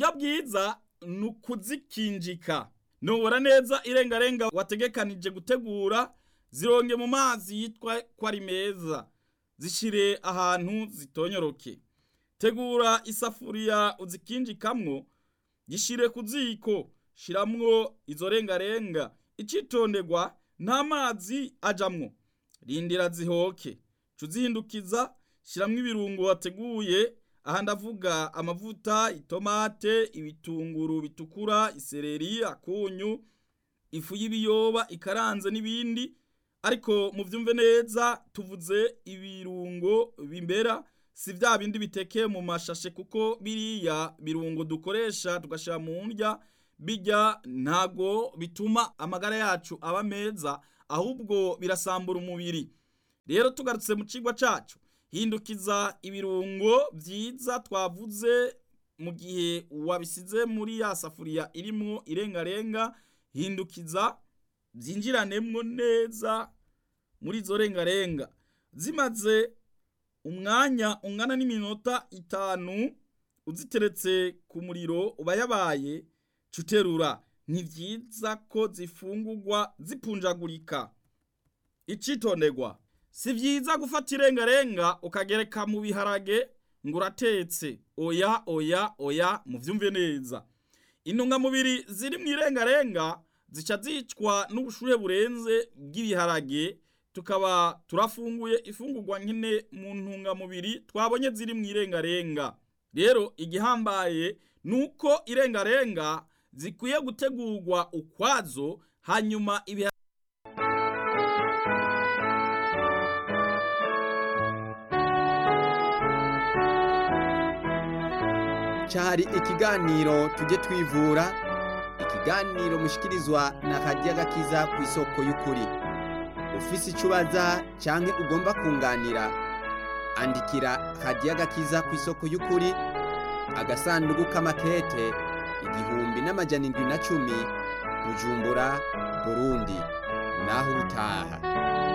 uburyo bwiza ni ukuzikinjika nubura neza irengarenga wategekanije gutegura zironge mu mazi yitwa ko ari meza zishire ahantu zitonyoroke tegura isafuriya uzikinjikamwo gishire ku ziko shiramwo izo rengarenga icitonderwa nta mazi ajamwo rindira zihoke cuzihindukiza shiramwo ibirungo wateguye aha ndavuga amavuta itomate ibitunguru bitukura isereri akunyu ifu y'ibiyoba ikaranze n'ibindi ariko muvyumve neza tuvuze ibirungo bimbera si vya bindi bitekeye mu mashashe kuko biriya birungo dukoresha tugashira mu ndya bijya ntago bituma amagara yacu aba meza ahubwo birasambura umubiri rero tugarutse mu cigwa cacu hindukiza ibirungo vyiza twavuze mu gihe wabisize muri ya safuriya irimwo irengarenga hindukiza vyinjiranemwo neza muri izo rengarenga zimaze umwanya ungana n'iminota itanu uziteretse ku muriro uba yabaye cuterura ni vyiza ko zifungurwa zipunjagurika icitonderwa si vyiza gufata irengarenga ukagereka mu biharage ngo uratetse oya oya oya muvyumve neza intungamubiri ziri mu irengarenga zica zicwa n'ubushuhe burenze bw'ibiharage tukaba turafunguye ifungurwa nkene mu ntungamubiri twabonye ziri mu irengarenga rero igihambaye nuko irengarenga zikwiye gutegurwa ukwazo hanyuma ibiharage cyari ikiganiro tujye twivura ikiganiro mushikirizwa na radiyo gakiza ku isoko y'ukuri ufise icyo ubaza cyangwa ugomba kunganira andikira radiyo gakiza ku isoko y'ukuri agasanduku k'amakete igihumbi n'amajana indwi na cumi bujumbura burundi naho ubutaha